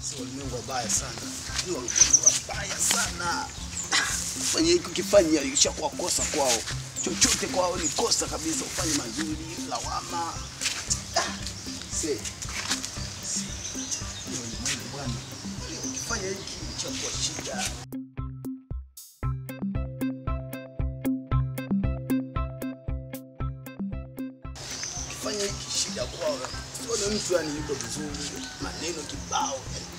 Si walimwengu wabaya sana. Ni walimwengu wabaya sana. Fanya hiki ukifanya ishakuwa kosa kwao. Chochote kwao ni kosa kabisa. Ufanye mazuri, lawama. Ah, see. Ni walimwengu bwana. Ukifanya hiki ishakuwa shida. Ukifanya hiki shida kwao. Sione mtu yani yuko vizuri, maneno kibao.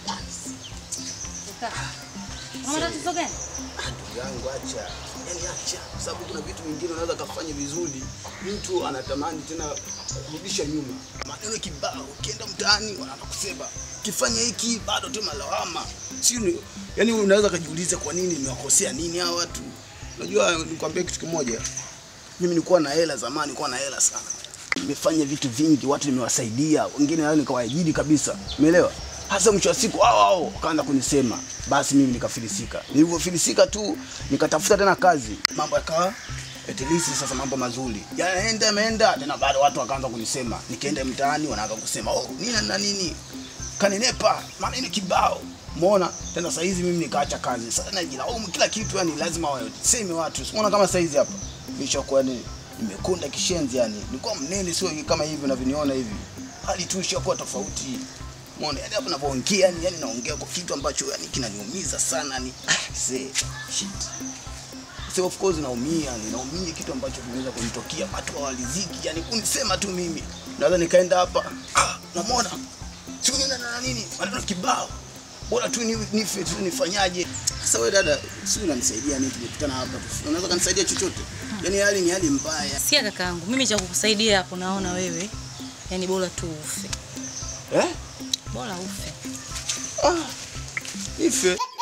Kaka. Una tatizo gani? Ah, ndugu yangu acha, yani acha, kwa sababu kuna vitu vingine unaweza kafanya vizuri, mtu anatamani tena kurudisha nyuma. Maneno kibao, ukienda mtaani wanaanza kusema kifanya hiki bado tu malawama, si ni yani, unaweza kujiuliza kwa nini nimewakosea nini hawa watu. Unajua, nikwambia kitu kimoja, mimi nilikuwa na hela zamani, nilikuwa na hela sana, nimefanya vitu vingi, watu nimewasaidia, wengine nao nikawaajiri kabisa, umeelewa? Hasa mwisho wa siku hao hao wakaanza kunisema, basi mimi nikafilisika. Nilivyofilisika tu nikatafuta tena kazi, mambo yakawa at least sasa mambo mazuri yanaenda yameenda tena, bado watu wakaanza kunisema. Nikaenda mtaani wanaanza kusema oh, nini na nini, kaninepa maneno kibao Umeona tena saa hizi mimi nikaacha kazi sasa, najilaumu kila kitu, yani lazima waseme watu. Umeona kama saa hizi hapa nishakuwa ni nimekunda kishenzi, yani nilikuwa mnene, sio kama hivi unavyoniona hivi, hali tu ishakuwa tofauti. Umeona yani hapa ninavyoongea, yani yani naongea kwa kitu ambacho yani kinaniumiza sana, ni ah, see, shit. So of course naumia, ni naumia kitu ambacho kimeweza kunitokea, watu hawaliziki, yani kunisema tu mimi. Naweza nikaenda hapa, ah, unamwona siku nini na nini, maneno kibao bora tu ni- nife tu nifanyaje? Sasa wewe dada, si unanisaidia nini? Tumekutana hapa tu, unaweza kanisaidia chochote? Yani hali ni hali mbaya Sikia kakaangu, mimi cha kukusaidia hapo naona wewe. Yaani bora tu ufe. eh? Bora ufe. Ah, nife